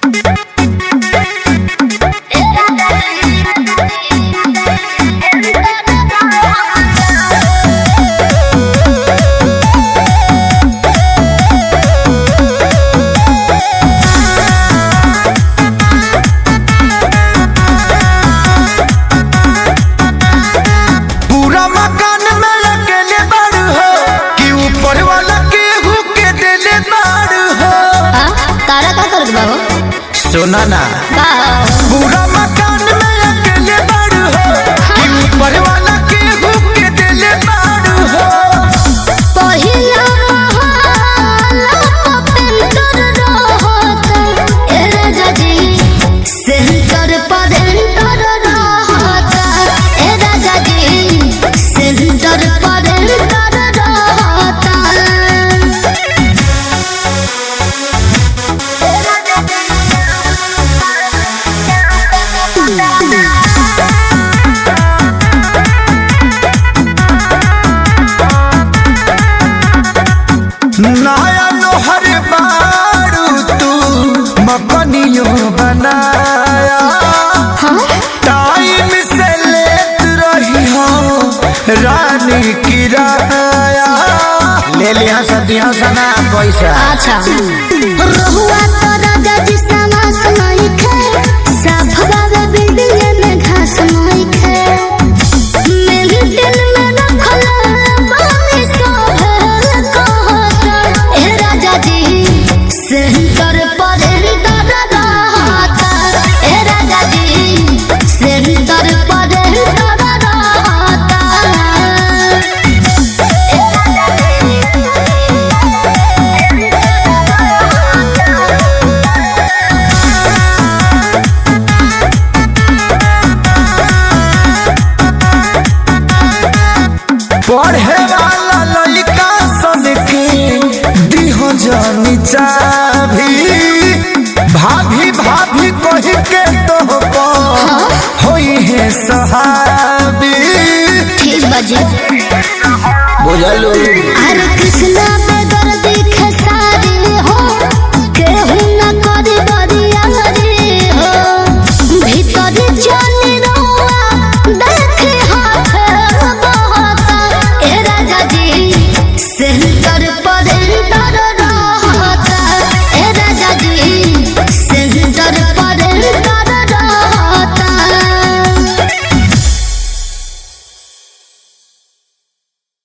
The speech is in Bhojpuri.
पूरा मकान में अकेले बाड़ू हो कि ऊपर वाला केहू के देले बाड़ू हो हाँ तारा का करत बा हो सुना ना का पूरा मकान में अकेले बाड़ू हो कि ऊपर वाला केहू के देले बाड़ू हो पहिला महला पेंटर रहत ए राजा जी सेंटर पर एंटर रहत ए राजा जी सेंटर पर एंटर रहत नया लोहर बाड़ू तू मकनियो बनाया टाइम से लेत रही हो रानी किराया ले लिया सदियों सना पैसा अच्छा रहुआ तो राजा जी समास नहीं खे सब बाबा बिल्डिंग में घास नहीं खे मेरे दिल में रखल बानी सब कहता ए राजा जी सेंटर पर एंटर रहता ए राजा जी सेंटर पर एंटर रहता पढ़े वाला लड़का सन के दिहो जानी चाभी भाभी भाभी कह के तो होई है सहाबी ठीक बजे बुझलू हरे कृष्णा पे दर्द खेसारी हो केहू न करी बरियारी हो भीतर जानी रोआ देखे हाथ बहता ए राजा जी सेंटर पर एंटर